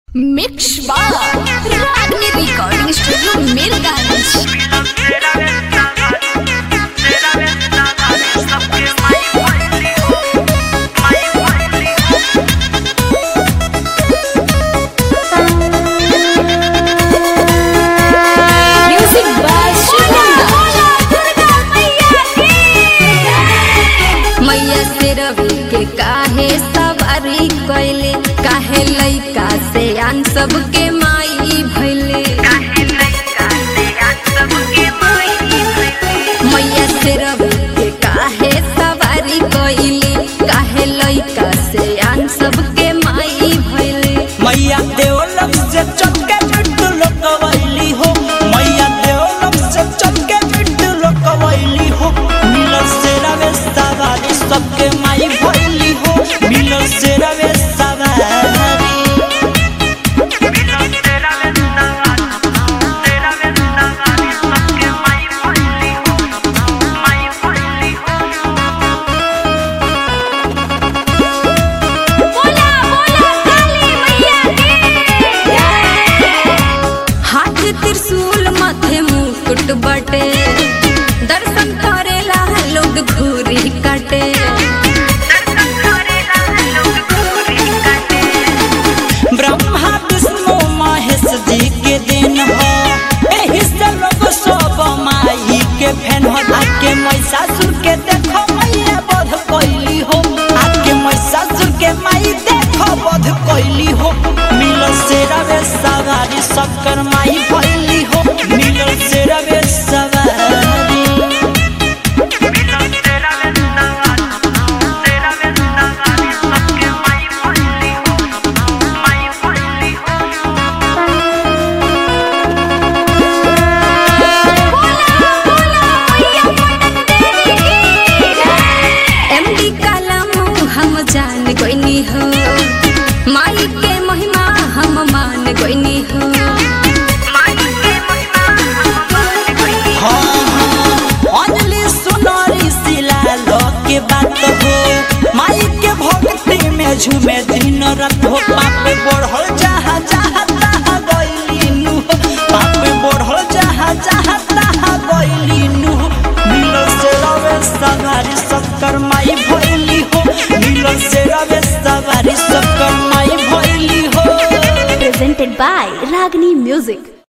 Mix बार Ragini recording studio Mirganj music by मैया से रवि के काहे सवारी कैले काहे लइका से आन सबके माई भैले मैया से रवि के काहे सवारी कैले काहे लइका से आन सबके माई भैले मैया देवलम से चक्के बिट्टू लोकवैली हो मैया देवलम से चक्के बिट्टू लोकवैली हो मिलल से रवे सवारी सबके माई भैली हो मिलल से रवे सवारी हाथ त्रिशूल माथे मुकुट बटे दर्शन करेला लोग घूरी कटे ब्रह्मा विष्णु महेश जी के दिन हो एही से लोग सब माई के फैन हो आके महिषासुर के देखो मैया बध कैली हो आके महिषासुर के माई देखो बध कैली हो मिलल से रवे सवारी शक्कर माई भैली हो मिलल से रवे सवारी एमडी कलम हम जान गोइनी हो माई के महिमा हम मान गोइनी हो हाँ, हाँ, अंजलि सुनारी शिला लो के बात हो माई के भक्ति में झूमे दिन रात हो पाप बढ़ल जहाँ जहाँ तहाँ गइली नु पाप बढ़ल जहाँ जहाँ तहाँ गइली नु मिलल से रवे सवारी शक्कर माई भइली हो मिलल से रवे सवारी शक्कर माई भइली हो presented by Ragini Music.